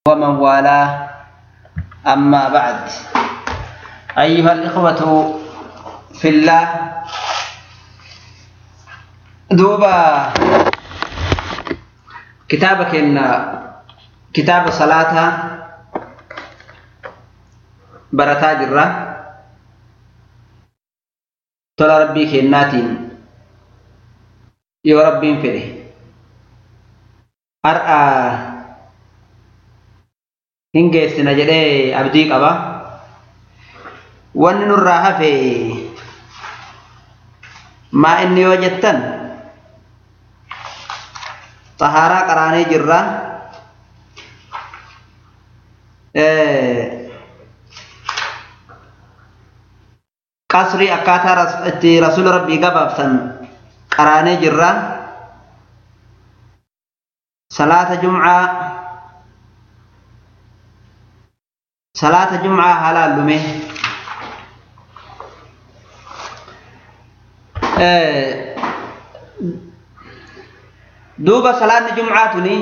ومن والاه أما بعد أيها الإخوة في الله دوبا كتابك إن كتاب صلاة برتا جرة تلا ربي كناتين يو ربي فيه أرأى hin geessina jedhee abdii qaba wanni nurraa hafe maa inni yoo jettan xahaaraa qaraanee jirra qasrii akkaataa itti rasuula rabbii gabaabsan qaraanee jirra salaata jumcaa salaata jumcaa haalaan lume duuba salaanni jumcaa tuni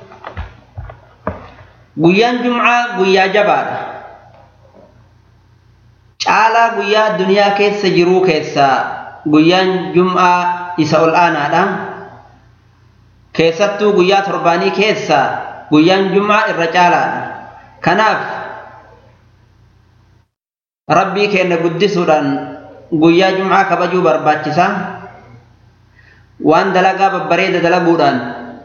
guyyaan jumcaa guyyaa jabaadha caalaa guyyaa duniyaa keessa jiruu keessaa guyyaan jumcaa isa ol aanaadha keessattuu guyyaa torbaanii keessaa guyyaan jumcaa irra caalaadha kanaaf rabbii keenya guddisuudhaan guyyaa jumcaa kabajuu barbaachisa waan dalagaa babbareeda dalaguudhaan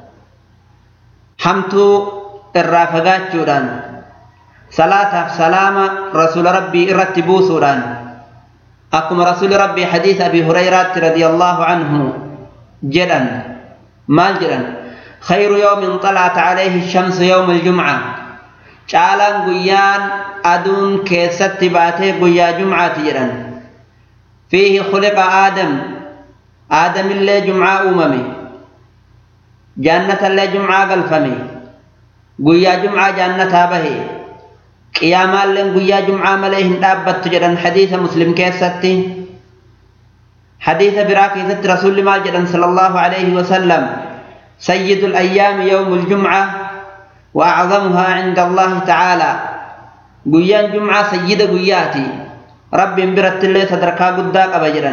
hamtuu irraa fagaachuudhaan salaataaf salaama rasuula rabbii irratti buusuudhaan akkuma rasuuli rabbii hadiisa abi hurayraatti radiyallaahu anhu jedhan maal jedhan خير يوم طلعت عليه الشمس يوم الجمعة caalaan guyyaan aduun keessatti baatee guyyaa jumcaati jedhan fiihi khuliqa aadam aadamillee jumcaa uumame jaannatallee jumcaa galfame guyyaa jumcaa jaannataa bahe qiyaamaalleen guyyaa jumcaa malee hin dhaabbattu jedhan hadiisa muslim keessatti hadiisa biraa keessatti rasulli maal jedhan sala allahu alayhi wasallam sayyidu alayyaami yawmu ljumca وأعظمها عند الله تعالى قيان جمعة سيدة قياتي رب برت الله صدركا قداك أبجرا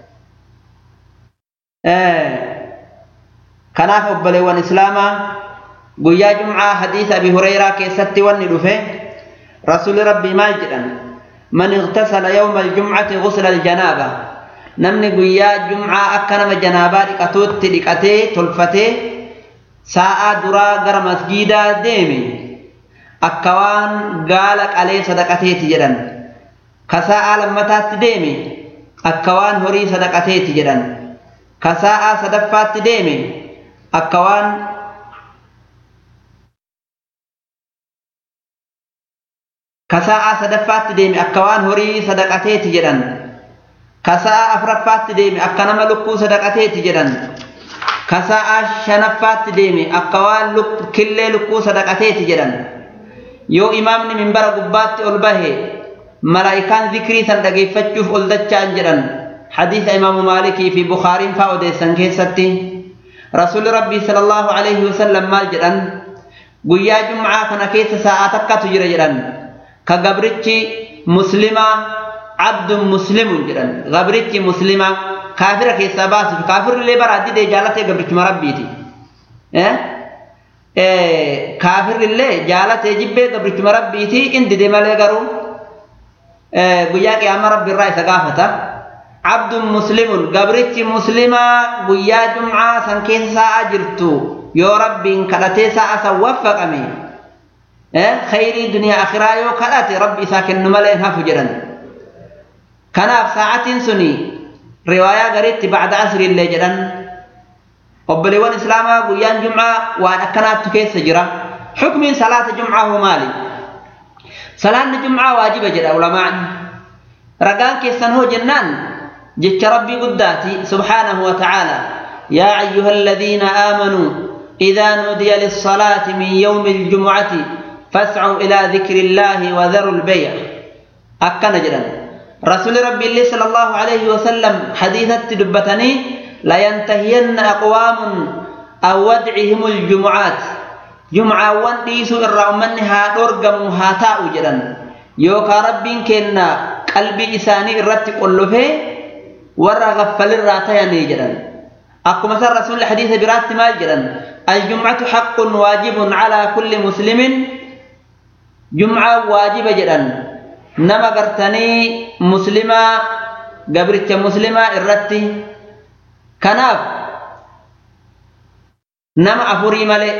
آه. كناف أبلي وان إسلاما قيا جمعة حديث أبي هريرة كيستي وان رفه رسول ربي ماجرا من اغتسل يوم الجمعة غسل الجنابة نمني قيا جمعة أكنم جنابة لكتوت لكتي تلفتي sa'aa duraa gara masgiidaa deeme akka waan gaala qalee sadaqateeti jedhan ka sa'aa lammataatti deeme akka waan horii sadaqateeti jedhan ka sa'aa sadaffaatti deeme akka waan ka sa'aa sadaffaatti deeme akka waan horii sadaqateeti jedhan ka sa'aa afuraffaatti deeme akka nama lukkuu sadaqateeti jedhan kasa'a shanaffaatti deeme akka waan killee lukkuu sadaqateeti jedhan yoo imaamni minbara gubbaatti ol bahe malaa'ikaan zikrii san dhageeffachuuf ol dacha'an jedhan hadiisa imaamu maalikii fi bukaariin faa odeessan keessatti rasuulli rabbii sala allahu alayhi wasallam maal jedhan guyyaa jumcaa kana keessa sa'aa takkatu jira jedhan ka gabrichi muslimaa abdun muslimun jedhan gabrichi muslimaa kaafira keessaa baasuuf kaafirrillee bara addidee jaalatee gabrichuma rabbiiti kaafirrillee jaalatee jibbee gabrichuma rabbiiti indide malee garuu guyyaa qiyaamaa rabbi irraa isa gaafata abdun muslimun gabrichi muslimaa guyyaa jumcaa san keessa sa'a jirtu yoo rabbiin kadhatee sa'a san waffaqame khayrii duniyaa akhiraa yoo kadhate rabbi isaa kennu malee hafu jedhan kanaaf sa'atiin suni riwaayaa gariitti bacda asrii illee jedhan obboleewwan islaamaa guyyaan jumcaa waan akkanaattu keessa jira xukmiin salaata jumcaa hoo maali salaanni jumcaa waajiba jedha ulamaan ragaan keessan hoo jennaan jecha rabbii guddaati subhaanahu wa tacaala yaa ayyuha aladiina aamanuu idaa nuudiya lissalaati min yawmi aljumcati fascuu ilaa dikri illaahi wadaru lbeya akkana jedhan رسول ربي الله صلى الله عليه وسلم حديثة دبتني لا ينتهين أقوام أو ودعهم الجمعات jumcaawwan dhiisuu irraa ummanni haa dhorgamu haa taa'u jedhan yookaan rabbiin kenna qalbii isaanii irratti qollofee warra gaffalirraa tayanii jedhan akkuma san rasuulli hadiisa biraatti maal jedhan aljumcatu haqqun waajibun calaa kulli muslimin jumcaa waajiba jedhan nama gartanii muslimaa gabricha muslimaa irratti kanaaf nama afurii malee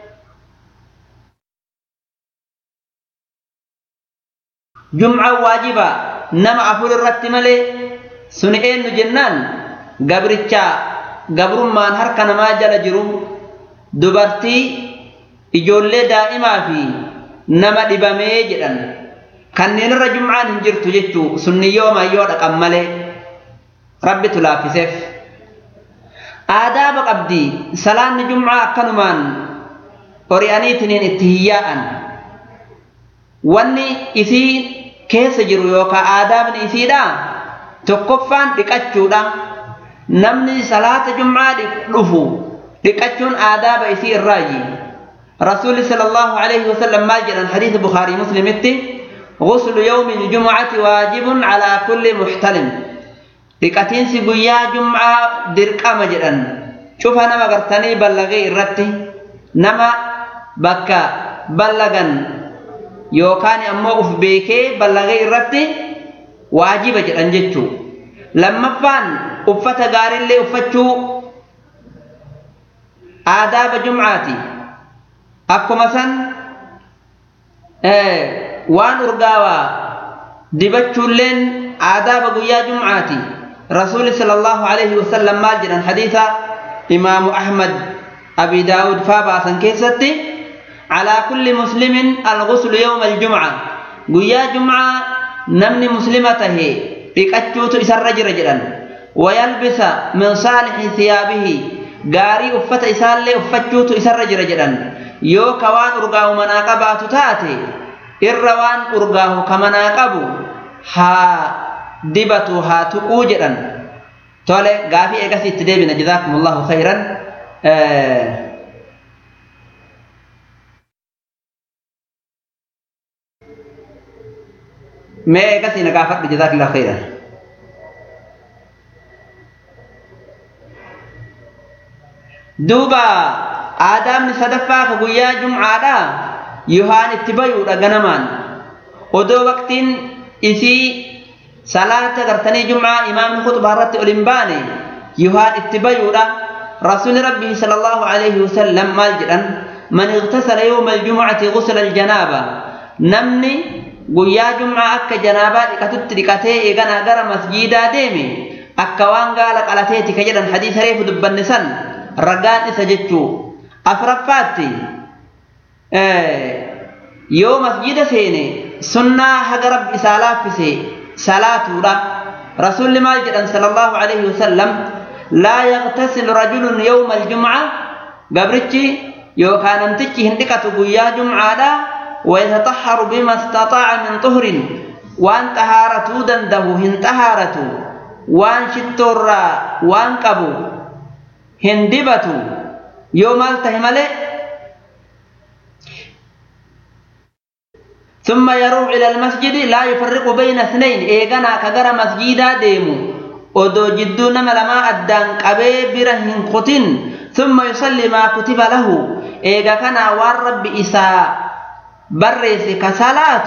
jumcaa waajiba nama afur irratti malee suni eenyu jennaan gabricha gabrummaan harka namaa jala jiru dubartii ijoollee daa'imaa fi nama dhibamee jedhan kanneen irra jumcaan hin jirtu jechuu sunni yooma yoo dhaqan malee rabbitu laaffiseef aadaaba qabdi salaanni jumcaa akkanumaan ori'aniitiniin itti hiyyaa'an wanni isii keessa jiru yookaan aadaabni isiidha tokkoffaan dhiqachuudha namni salaata jumcaa dhufu dhiqachuun aadaaba isii irraayi rasuulli sallallahu alaihi wasallam maal jedhan hadiisa bukaarii muslimitti غسل يوم الجمعة واجب على كل محتلم dhiqatiinsi guyyaa jumcaa dirqama jedhan cufa nama gartanii ballagee irratti nama bakka ballagan yookaan ammoo uf beekee ballagee irratti waajiba jedhan jechuu lammaffaan uffata gaariillee uffachuu aadaaba jumcaati akkuma san waan urgaawaa dibachuulleen aadaaba guyyaa jumcaati rasuuli sala allahu alayhi wasallam maal jedhan hadiisa imaamu ahmad abi daawud faa baasan keessatti calaa kulli muslimin alguslu yowma aljumca guyyaa jumcaa namni muslima tahe dhiqachuutu isarra jira jedhan wayalbisa min saalixi thiyaabihi gaarii uffata isaallee uffachuutu isarra jira jedhan yoo ka waan urgaahu manaa qabaatu taate irra waan urgaahu ka manaa qabu haa dibatu haa tuquu jedhan tole gaafii eegas itti deebina jazaakum allahu khayran mee eegas ina gaafadhu jazaakillahu khayran duuba aadaabni sadaffaa ka guyyaa jumcaadha yohaan itti bayuudha ganamaan odoo waqtiin isii salaata gartanii jumcaa imaamni khutbaa irratti ol hin baane yohaan itti bayuudha rasuuli rabbii sala allahu alayhi wasallam maal jedhan man igtasala yowma aljumcati gusla aljanaaba namni guyyaa jumcaa akka janaabaa dhiqatutti dhiqatee eeganaa gara masjiidaa deeme akka waan gaala qalateeti ka jedhan hadiisa reefu dubbanne san ragaan isa jechuu afraffaatti yoo masjida seene sunnaa haga rabbi isaa laaffise salaatuudha rasuulli maal jedhan sala allahu alayhi wasallam laa yaqtasilu rajulun yowma aljumca gabrichi yookaan namtichi hin dhiqatu guyyaa jumcaadha ويتطهر بما استطاع من طهر وان طهارته دنده هن طهارته وان شتور وان قبو هن دبتو يوم التهمله ثم يروح إلى المسجد لا يفرق بين اثنين إيغانا كغر مسجدا ديمو ودو جدو نما لما أدان قبي برهن قتن ثم يصلي ما كتب له إيغا كان وان رب إساء برس كسالات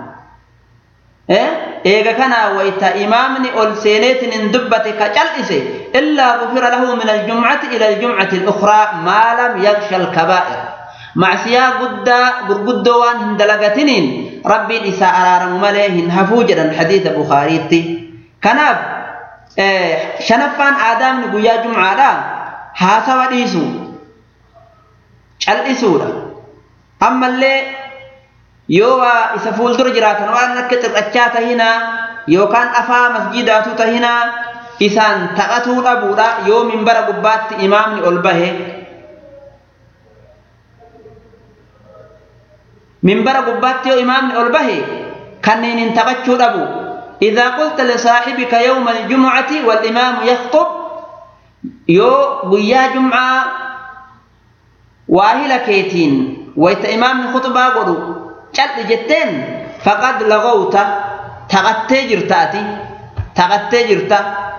إيغا كان ويتا إمامني أول سينيت اندبت كجلس إلا غفر له من الجمعة إلى الجمعة الأخرى ما لم يخشى الكبائر macsiyaa guddaa gurguddoo waan hin dalagatiniin rabbiin isaa araaramu malee hin hafuu jedhan hadiisa bukaariitti kanaaf shanaffaan aadaabni guyyaa jumcaadha haasawa dhiisu cal'isuudha ammallee yoo waa isa fuuldura jiraatan waan akka xirrachaa tahinaa yookaan afaa masjidaatu tahinaa isaan taphatuu dhabuudha yoo minbara gubbaatti imaamni ol bahe منبر قبات يو إمام البه كنين انتبتشو أبو إذا قلت لصاحبك يوم الجمعة والإمام يخطب يو قيا جمعة واهلة كيتين wayta imaamni khutbaa godhu cal'i jetteen faqad lagowta taqattee jirtaati taqattee jirta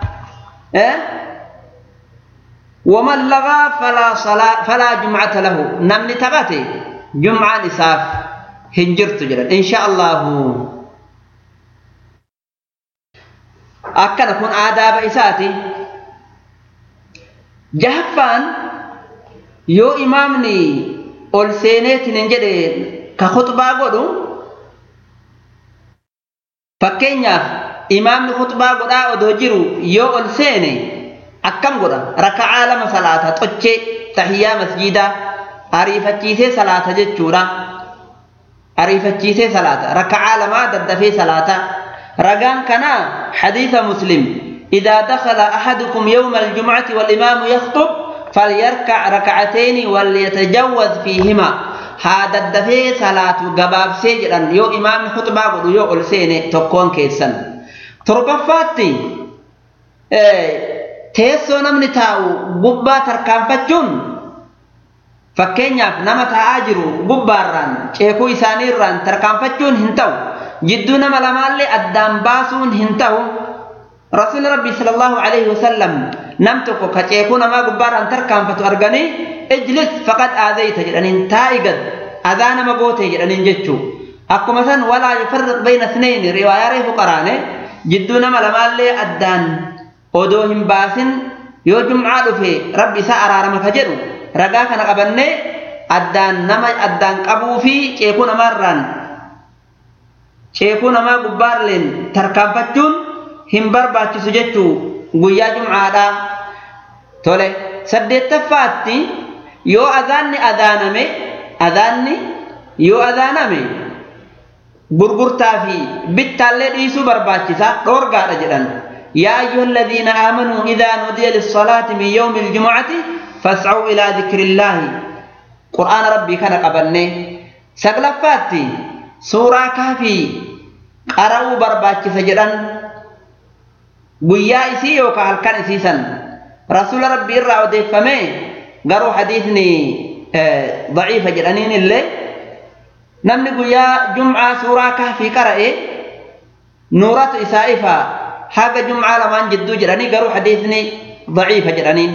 waman lagaa falaa salaa falaa jumcata lahu namni taqate jumcaan isaaf hin jirtu jedhan insha allahu akkana kun aadaaba isaati jahaffaan yoo imaamni ol seeneetin hin jedhe ka khutbaa godhu fakkeenyaaf imaamni khutbaa godhaa odoo jiru yoo ol seene akkam godha raka'aa lama salaata xochee tahiyyaa masjidaa ariifachiisee salaata jechuudha ariifachiisee salaata raka'aa lamaa daddafee salaata ragaan kanaa xadiisa muslim إذا دخل أحدكم يوم الجمعة والإمام يخطب فليركع ركعتين وليتجوز فيهما هذا الدفي صلاة قباب سجرا يو إمام خطبة قد يو ألسين تكون كيسا تربفاتي إيه teessoo namni taa'u gubbaa tarkaanfachuun fakkeenyaaf nama taa'aa jiru gubbaarraan ceekuu isaaniirraan tarkaanfachuun hin ta'u jidduu nama lamaallee addaan baasuun hin ta'u rasuulli rabbii sallallahu alaihi wasallam nam tokko ka ceekuu namaa gubbaarraan tarkaanfatu arganii ijlis faqad aadayta jedhaniin taa'i gad adaa nama goote jedhaniin jechuu akkuma san walaa yufarriq bayna isnayni riwaayaa reefu qaraane jidduu nama lamaallee addaan odoo hin baasin yoo jum'aa dhufe rabbi isaa araarama ka jedhu ragaa kana qabannee addaan nama addaan qabuu fi ceekuu namaarraan ceekuu namaa gubbaarleen tarkaanfachuun hin barbaachisu jechuu guyyaa jum'aadhaa tole saddeettaffaatti yoo adaanni adaaname adaanni yoo adaaname gurgurtaa fi bittaallee dhiisuu barbaachisa dhoorgaadha jedhan يا أيها الذين آمنوا إذا نودي للصلاة من يوم الجمعة فاسعوا إلى ذكر الله قرآن ربي كان قبلني سقلفاتي سورة كافي قرأوا برباتي سجدا guyyaa isii yookaan halkan isiisan rasuula rabbii irraa odeeffame garuu hadiisni daciifa jedhaniin illee namni guyyaa jum'aa suuraa kahfii qara'e nuuratu isaa ifa haga jum'aa lamaan jidduu jedhanii garuu hadiisni daciifa jedhaniin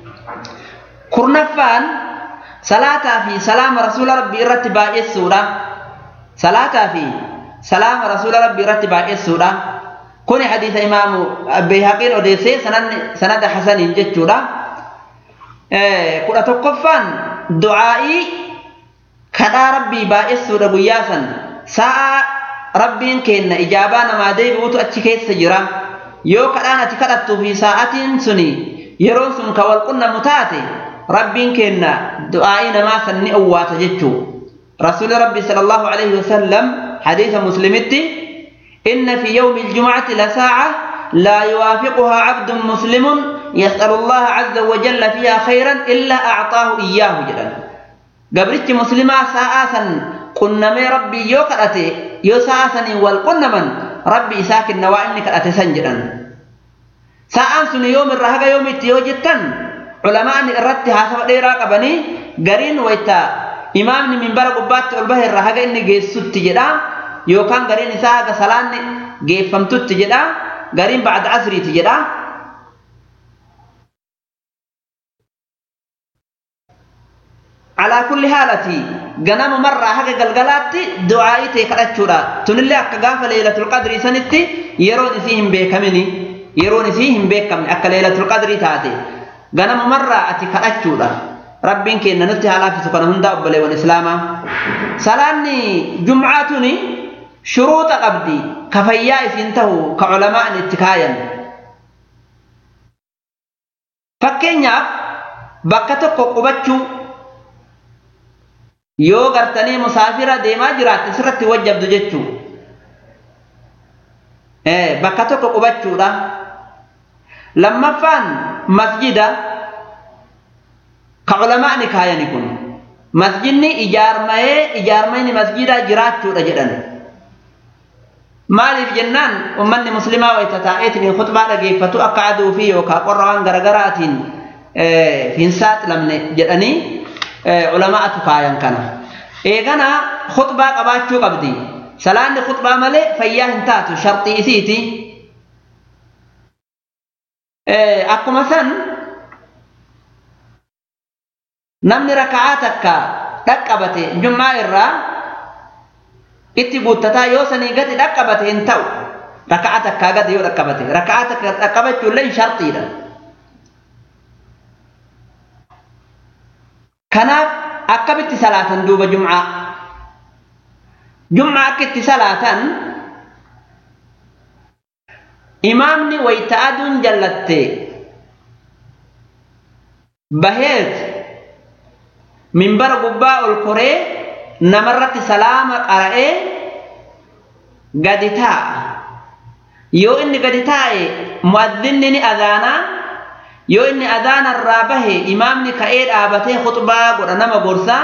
kurnaffaan salaataa fi salaama rasuula rabbii irratti baay'essuudha salaataa fi salaama rasuula rabbii irratti baay'essuudha kuni hadiisa imaamu bayhaqiin odeessee sanada hasaniin jechuudha kudha tokkoffaan du'aa'ii kadhaa rabbii baay'essuudha guyyaa san sa'a rabbiin kenna ijaabaa namaa deebi'utu achi keessa jira yoo kadhaan ati kadhattuu fi sa'atiin suni yeroon sun ka wal qunnamu taate rabbiin kenna du'aa'ii namaa san ni owwaata jechuu rasuuli rabbi sallallahu alaihi wasallam hadiisa muslimitti inna fi yawmi الجمعة لساعة لا يوافقها عبد مسلم يسأل الله عز وجل فيها خيرا إلا أعطاه إياه جدا قبرت مسلمة ساعة قنمي ربي يو كرأتي يو ساعة والقنمن ربي ساكن نوائني كرأتي سنجدا ساعة سن يوم الرهق يوم التيو جدا علماء الرد حسب ديرا قبني قرين ويتا إمامني من برق بات البه الرهق إني جيسوت جدا yookaan gariin isaa haga salaanni geeffamtutti jedha gariin bacda asriiti jedha alaa kulli haalati ganamu marraa haga galgalaatti du'aa'ii ta'e kadhachuudha tunillee akka gaafa leelatul qadrii sanitti yeroon isii hin beekamini yeroon isii hin beekamne akka leelatul qadrii taate ganamu marraa ati kadhachuudha rabbiin kenna nutti haa laafisu kana hundaa obboleewwan islaamaa salaanni jum'aa tuni shuruuxa qabdi ka fayyaa isiin tahu ka culamaan itti kaayan fakkeenyaaf bakka tokko qubachuu yoo gartanii musaafira deemaa jiraatte sirratti wajjabdu jechuu bakka tokko qubachuudha lammaffaan masjida ka culamaani kaayani kun masjidni ijaarmayee ijaarmayni masjidaa jiraachuudha jedhan maaliif jennaan ummanni muslimaa wayta taa'eetiin khutbaa dhageeffatu akka aduu fi yookaan qorra waan garagaraatiin hin saaxilamne jedhanii culamaatu kaayan kana eegana khutbaa qabaachuu qabdi salaanni khutbaa malee fayyaa hin taatu sharxii isiiti akkuma san namni raka'aa takka dhaqqabate jummaa irraa itti guuttataa yoo sanii gadi dhaqqabate hin ta'u raka'aa takkaa gadi yoo dhaqqabate raka'aa takka dhaqqabachuullee sharxiidha kanaaf akkamitti salaatan duuba jum'aa jum'aa akka itti salaatan imaamni wayta aduun jallatte baheet minbara gubbaa ol koree namarratti salaama qara'ee gadi taa'a yoo inni gadi taa'e mu'adhinni ni adaanaa yoo inni adaana irraa bahe imaamni ka'ee dhaabatee khutbaa godha nama gorsaa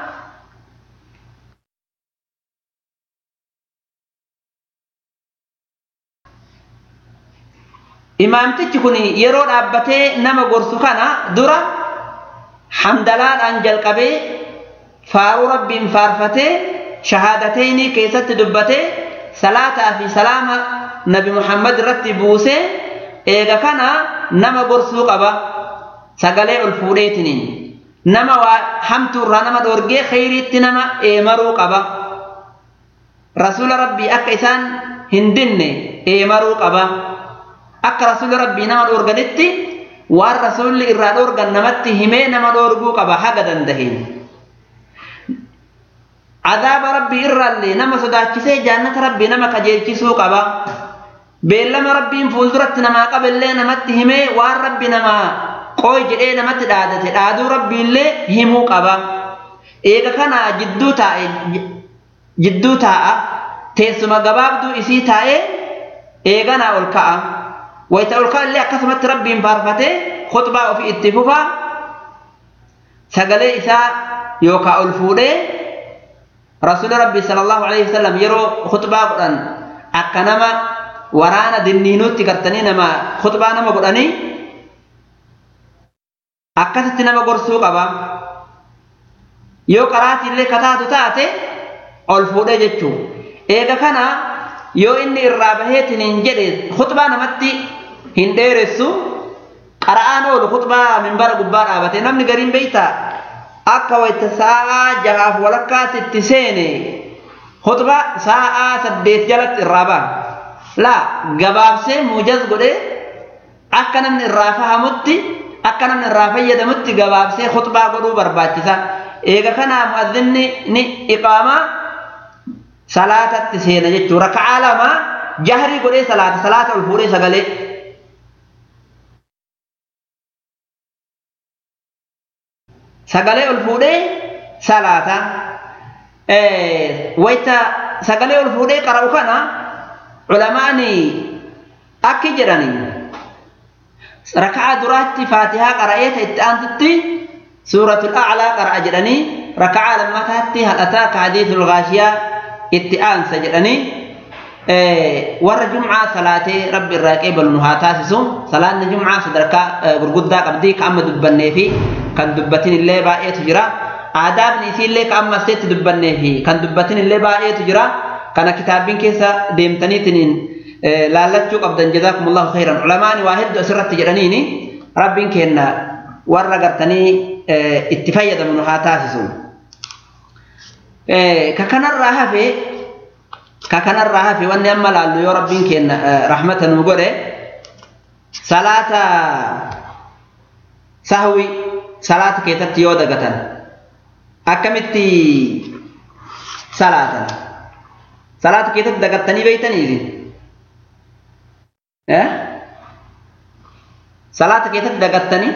imaamtichi kun yeroo dhaabbatee nama gorsu kana dura hamdalaadhaan jalqabee faaruu rabbiin faarfatee shahaadateynii keessatti dubbatee salaataa fi salaama nabi muhammad irratti buusee eega kana nama gorsuu qaba sagalee ol fuudheetiniin nama waa hamtuurraa nama dhoorgee kheyriitti nama eemaruu qaba rasuula rabbii akka isaan hin dinne eemaruu qaba akka rasuula rabbii nama dhoorganitti waan rasuulli irraa dhoorgan namatti himee nama dhoorguu qaba haga dandaheen adaaba rabbii irraallee nama sodaachisee jaannata rabbii nama kajeelchisuu qaba beellama rabbiin fuulduratti namaa qaballee namatti himee waan rabbi namaa qooy jedhee namatti dhaadate dhaaduu rabbiillee himuu qaba eega kana jidduu taa'e jidduu taa'a teessuma gabaabduu isii taa'ee eeganaa ol ka'a wayita ol ka'allee akkasumatti rabbiin faarfatee khutbaa ofii itti fufaa sagalee isaa yookaa ol fuudhee rasuuli rabbii sallallahu alaihi wasallam yeroo khutbaa godhan akka nama waraana dinniinuutti gartanii nama khutbaa nama godhanii akkasitti nama gorsuu qaba yoo qaraatiillee kataatu taate ol fuudhee jechuu eega kana yoo inni irraa baheetiniin jedhe khutbaa namatti hin dheeressu qara'aan oolu khutbaa minbara gubbaa dhaabate namni gariin beeyta akka wayta sa'aa jahaaf walakkaatti itti seene khutbaa sa'aa saddeet jalatti irraa ba'a laa gabaabsee muujaz godhe akka namni irraa fahamutti akka namni irraa fayyadamutti gabaabsee khutbaa godhuu barbaachisa eega kanaa mu'adhinni ni iqaamaa salaatatti seena jechuu raka'aa lama jahrii godhee salaata salaata ol fuudhee sagalee sagalee ol fuudhee salaata wayta sagalee ol fuudhee qara'u kana culamaani akki jedhani raka'a duraatti faatihaa qara'ee ta itti aantutti suuratul a'laa qara'a jedhanii raka'a lammataatti hadhataa ka hadiisul gaashiyaa itti aansa jedhanii warra jumcaa salaatee rabbi irraa qeebalu nu haa taasisu salaanni jumcaa sadarkaa gurguddaa qabdii ka amma dubbannee fi kan dubbatin illee baay'eetu jira aadaabni isiillee ka amma asteetti dubbannee fi kan dubbatin illee baay'eetu jira kana kitaabbiin keessa deemtaniitiin laallachuu qabdan jazaakumullahu khairan culamaani waa hedduu asirratti jedhaniini rabbiin kenna warra gartanii itti fayyadamu nu haa taasisu ka kanarraa hafe ka kanarraa hafe wanni amma laallu yoo rabbiin kenna rahmata nu godhe salaata sahwi salaata keessatti yoo dagatan akkamitti salaatan salaata keessatti dagattanii beeytaniifi salaata keessatti dagattanii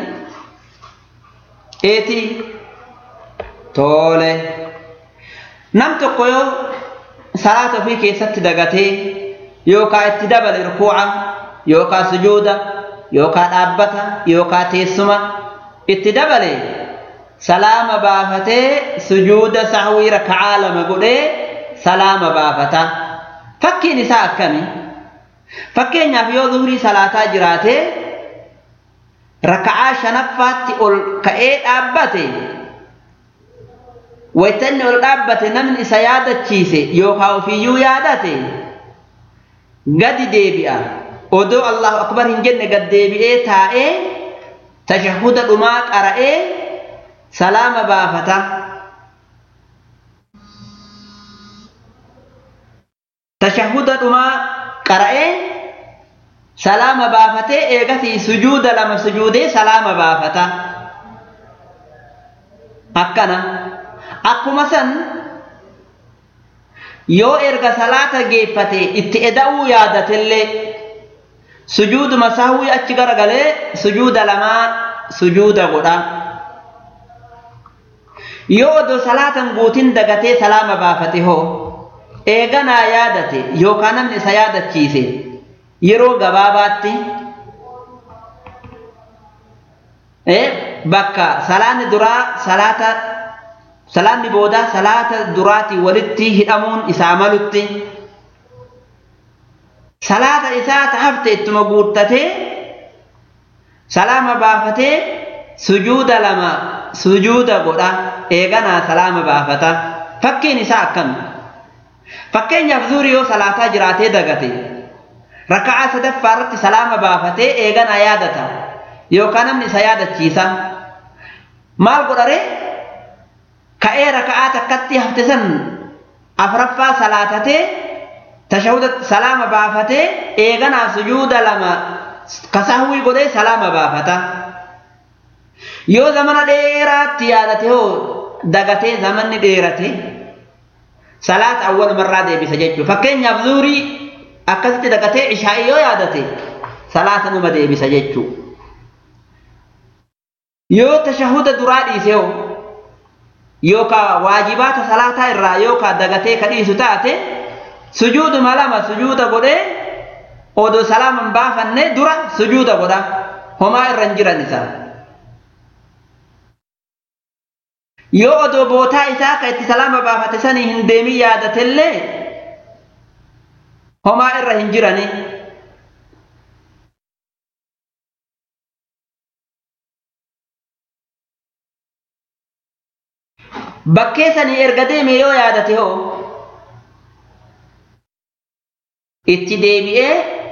eetii tole nam tokko yoo salaata ofii keessatti dagatee yookaan itti dabale rukuuca yookaan sujuuda yookaan dhaabbata yookaan teessuma itti dabale salaama baafatee sujuuda sahwii raka'aa lama godhee salaama baafata fakkiin isaa akkami fakkeenyaaf yoo zuhrii salaataa jiraatee raka'aa shanaffaatti ol ka'ee dhaabbate waytanni ol dhaabbate namni isa yaadachiise yookaan ofiiyyuu yaadate gadi deebi'a odoo allahu akbar hin jenne gad deebi'ee taa'ee tashahuda dhumaa qara'ee salaama baafata tashahuda dhumaa qara'ee salaama baafatee eegasii sujuuda lama sujuudee salaama baafata akkana akkuma san yoo erga salaata geeffate itti eda'uu yaadatellee sujuuduma sahwii achi garagalee sujuuda lamaa sujuuda godha yoo odoo salaatan guutin dagatee salaama baafate hoo eeganaa yaadate yookaan namni isa yaadachiise yeroo gabaabaatti bakka salaanni duraa salaata salaanni boodaa salaata duraatii walitti hidhamuun isaa malutti salaata isaa hafte ittuma guuttatee salaama baafatee sujuuda lama sujuuda godha eeganaa salaama baafata fakkiin isaa akkam fakkeenyaaf zuurii yoo salaataa jiraatee dagate raka'aa sadaffaa irratti salaama baafatee eeganaa yaadata yookaan namni isa yaadachiisa maal godhare ka'ee raka'aa takkatti hafte san afraffaa salaatatee tashahuda salaama baafatee eeganaa sujuuda lama kasahwii godhee salaama baafata yoo zamana dheeraatti yaadate hoo dagatee zamanni dheerate salaata awwalumarraa deebisa jechuudha fakkeenyaaf zuurii akkasitti dagatee ishaa'ii yoo yaadate salaata numa deebisa jechuudha yoo tashahuda duraa dhiise hoo yookaan waajibaata salaataa irraa yookaan dagatee ka dhiisu taate sujuuduma lama sujuuda godhee odoo salaama hin baafanne dura sujuuda godha homaa irra hin jiran isaa yoo odoo bootaa isaa ka itti salaama baafate sanii hin deemin yaadatellee homaa irra hin jirani bakkee sanii erga deeme yoo yaadate hoo itti deebi'ee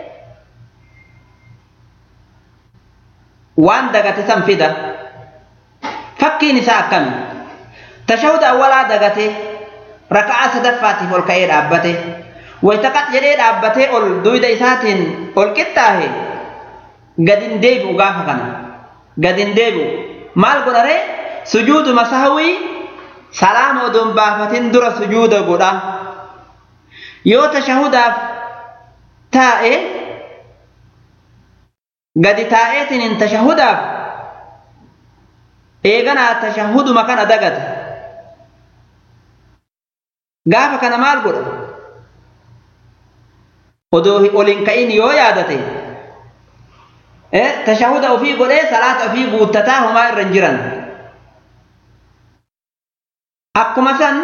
waan dagate san fida fakkiin isaa akkami tashahuda awwalaa dagate raka'aa sadaffaatiif ol ka'ee dhaabbate waytaqat jedhee dhaabbatee ol duyda isaatiin ol qixxaahe gadin deebi'u gaafa kana gadin deebi'u maal godhare sujuuduma sahwii salaama odoon baafatin dura sujuuda godha yoo tashahudaaf taa'e gadi taa'eetiin tashahudaaf eeganaa tashahuduma kana dagata gaafa kana maal godha odoo ol hin ka'in yoo yaadate tashahuda ofii godhee salaata ofii guuttataa homaa irra hin jiran akkuma san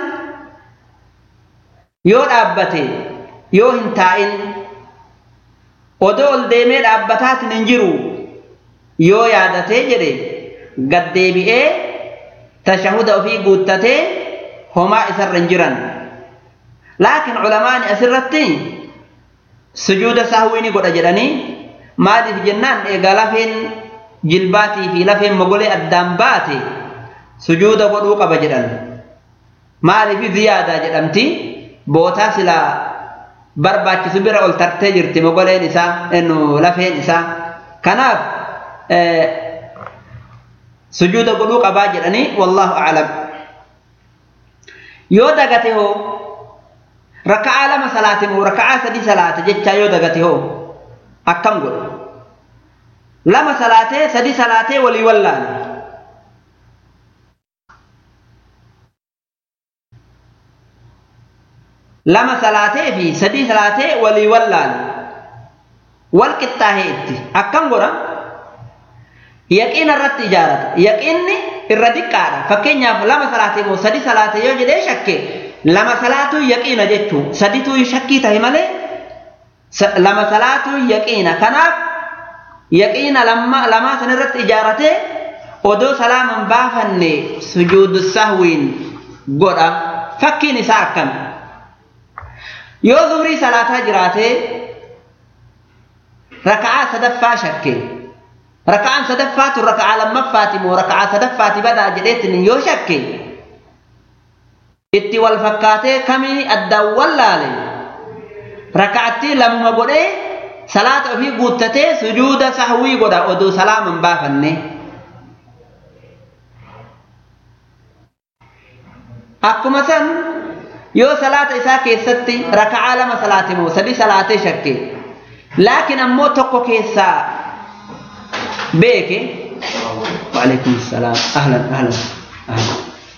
yoo dhaabbate yoo hin taa'in odoo ol deemee dhaabbataatiin hin jiru yoo yaadatee jedhe gad deebi'ee tashahuda ofii guuttatee homaa isarra hin jiran laakiin culamaani asirratti sujuuda sahwii ni godha jedhanii maaliif jennaan egaa lafeen jilbaatii fi lafeen mogolee addaan baate sujuuda godhuu qaba jedhan maaliif ziyaadaa jedhamti bootaa silaa barbaachisu bira ol tartee jirti mogoleen isaa lafeen isaa kanaaf sujuuda godhuu qabaa jedhanii wallaahu aclam yoo dagate hoo raka'aa lama salaate moo raka'aa sadii salaate jechaa yoo dagate hoo akkam godha lama salaatee sadii salaatee walii wallaale lama salaatee fi sadii salaatee walii wallaale wal qixxaahee itti akkam godha yaqiina irratti ijaarata yaqiinni irra diqqaadha fakkeenyaaf lama salaatee moo sadii salaatee yoo jedhee shakke lama salaatuu yaqiina jechuu sadituu shakkii tahe malee lama salaatuu yaqiina kanaaf yaqiina lamaa san irratti ijaaratee odoo salaaman baafanne sujuudu sahwiin godha fakkiin isaa akkami yoo zuhrii salaataa jiraatee raka'aa sadaffaa shakke raka'aan sadaffaatu raka'aa lammaffaati moo raka'aa sadaffaati badaa jedheetin yoo shakke itti wal fakkaatee kamii addaan wallaale raka'attii lamuma godhee salaata ofii guuttatee sujuuda sahwii godha oduu salaaman baafanne akkuma san yoo salaata isaa keessatti raka'aa lama salaate moo sadi salaatee shakke laakiin ammoo tokko keessaa beeke waalaikum salaam ahlan ahlan ahlan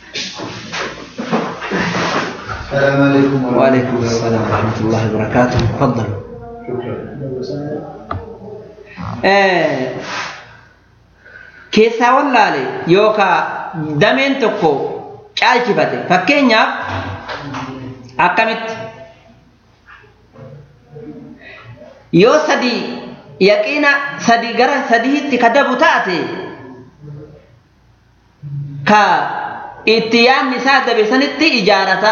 السلام عليكم وعليكم السلام ورحمة الله وبركاته تفضل keessaa wallaale yookaan dameen tokko caalchifate fakkeenyaaf akkamitti yoo sadii yaqiina sadii gara sadiitti ka dabu taate ka itti yaanni isaa dabe sanitti ijaarata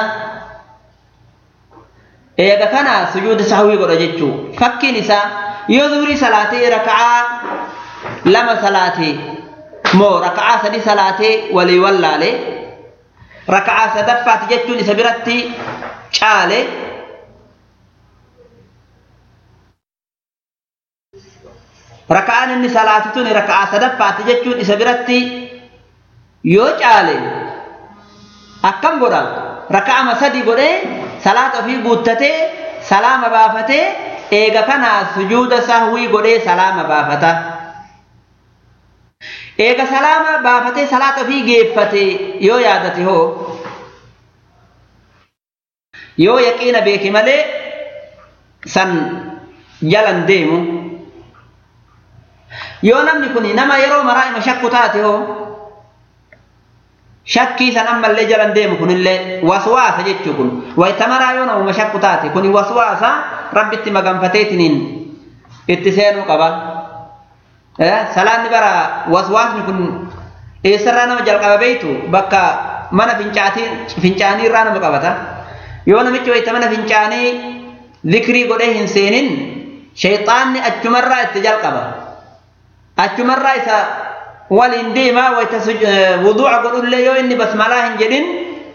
eega kana sujuuda sahwii godha jechuu fakkiin isaa yoo zuhurii salaatee raka'aa lama salaatee moo raka'aa sadi salaatee walii wallaale raka'aa sadaffaati jechuun isa biratti caale raka'aan inni salaatu tun raka'aa sadaffaati jechuun isa biratti yoo caale akkam godha raka'ama sadi godhee salaata ofii guuttatee salaama baafatee eega kanaa sujuuda sahwii godhee salaama baafata eega salaama baafatee salaata ofii geeffate yoo yaadate hoo yoo yaqiina beeke malee san jalan deemu yoo namni kun nama yeroo maraa ima shakku taate hoo shakkii san ammallee jalan deemu kunillee waswaasa jechuu kun wayta maraa yoo namuma shakku taate kun waswaasa rabbitti maganfateetiniin itti seenuu qaba salaanni bara waswaasni kun eessarraa nama jalqaba beeytu bakka mana fincaanii irraa nama qabata yoo namichi wayta mana fincaanii zikrii godhee hin seenin shayxaanni achumarraa itti jalqaba achumarraa isa waliin deemaa wayta wuduuca godhullee yoo inni basmalaa hin jedhin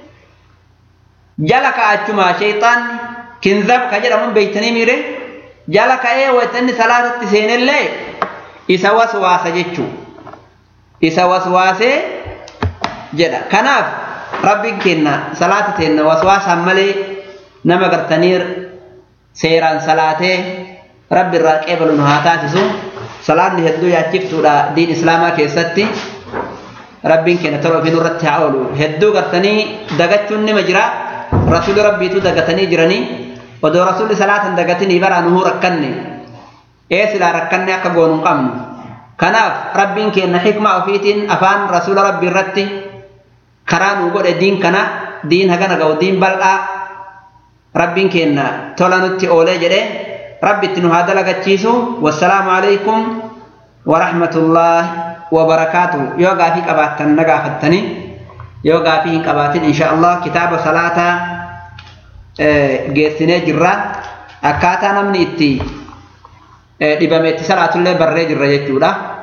jala ka'achuma shayxaanni kinzab ka jedhamuun beeytanii miire jala ka'ee wayta inni salaatatti seenellee isa waswaasa jechuu isa waswaasee jedha kanaaf rabbiin kenna salaata teenna waswaasaan malee nama gartanii seeraan salaatee rabbi irraa qeebalu nu haa taasisu salaanni hedduu yaachiftuudha diin islaamaa keessatti rabbiin kenna tola ofii nurratti haa oolu hedduu gartanii dagachuun nima jira rasuuli rabbiitu dagatanii jiranii odoo rasuulli salaatan dagatinii baraa nuhuu rakkanne ee silaa rakkanne akka goonu hin qabnu kanaaf rabbiin kenna xikmaa ofiitiin afaan rasuula rabbii irratti karaa nuu godhe diin kana diin hagana ga'u diin bal'aa rabbiin kenna tola nutti oolee jedhe rabbitti nu haa dalagachiisu wassalaamu alaykum warahmatullaahi wabarakaatu yoo gaafii qabaattan na gaafattanii yoo gaafii hin qabaatin insha allah kitaaba salaataa geessinee jirra akkaataa namni itti dhibame itti salaatullee barree jirra jechuudha